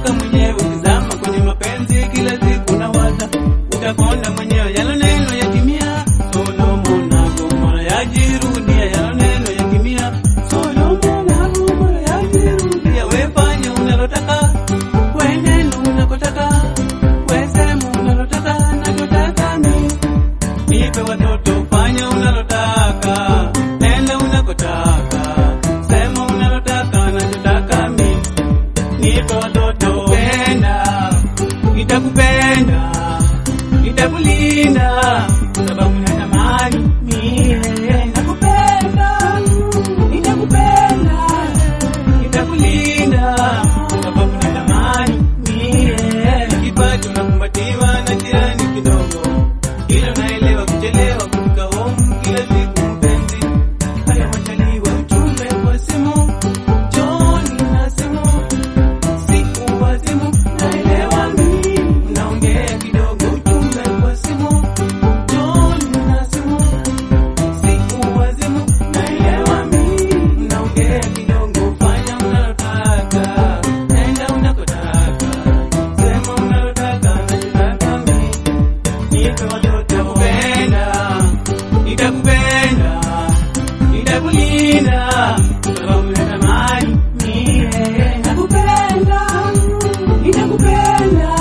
utatoka mwenyewe ukizama kwenye mapenzi kila siku na waza utakonda mwenyewe yalo neno yatimia Solomo na Gomora yajirudia yalo neno yatimia Solomo na Gomora yajirudia wefanya unalotaka wenendo unakotaka wesemu unalotaka nachotaka mimi nipe watoto fanya unalotaka nenda unakotaka sema unalotaka nachotaka mimi nipe watoto penda nitakupenda nitakulinda sababu natamani mie nakupenda nitakupenda nitakulinda sababu natamani mie kipato nakumbatiwa na jirani kidogo ila naelewa kuchelewa kufika home kila siku mpenzi haya machaliwa ujumbe kwa simu John na simu siku wa simu naelewa mimi mnaongea kidogo ujumbe kwa simu John na simu siku wa simu naelewa mimi mnaongea kidogo fanya unalotaka nenda unakotaka sema unalotaka nachotaka mimi nipe watoto kupenda nitakupenda nitakulinda sababu natamani mie nakupenda nitakupenda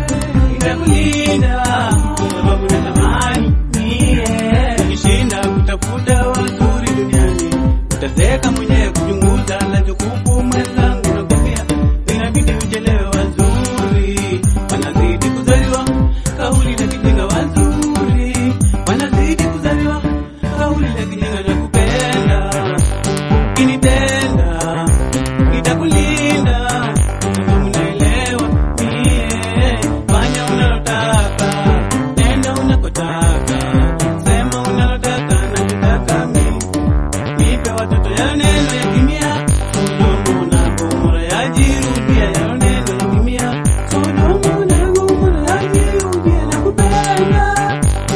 nitakulinda sababu natamani mie ukishinda kutafuta wazuri duniani utazeka mwenyewe kuchunguza nachokupu mwenzangu nakwambia inabidi uchelewe wazuri wanazidi kuzaliwa kauli na kijinga wazuri wanazidi kuzaliwa kauli na kijinga na kupenda kinitenda nitakulinda sababu naelewa mie fanya unalotaka nenda unakotaka sema unalotaka nachotaka mimi nipe watoto ya neno yatimia Sodomu na Gomora yajirudia ya neno yatimia Sodomu na Gomora yajirudia na kupenda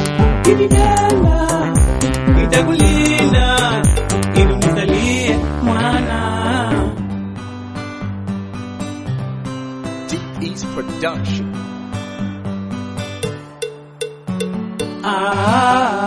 kinitenda nitakulinda ili unisalie mwana Deep East Production. ah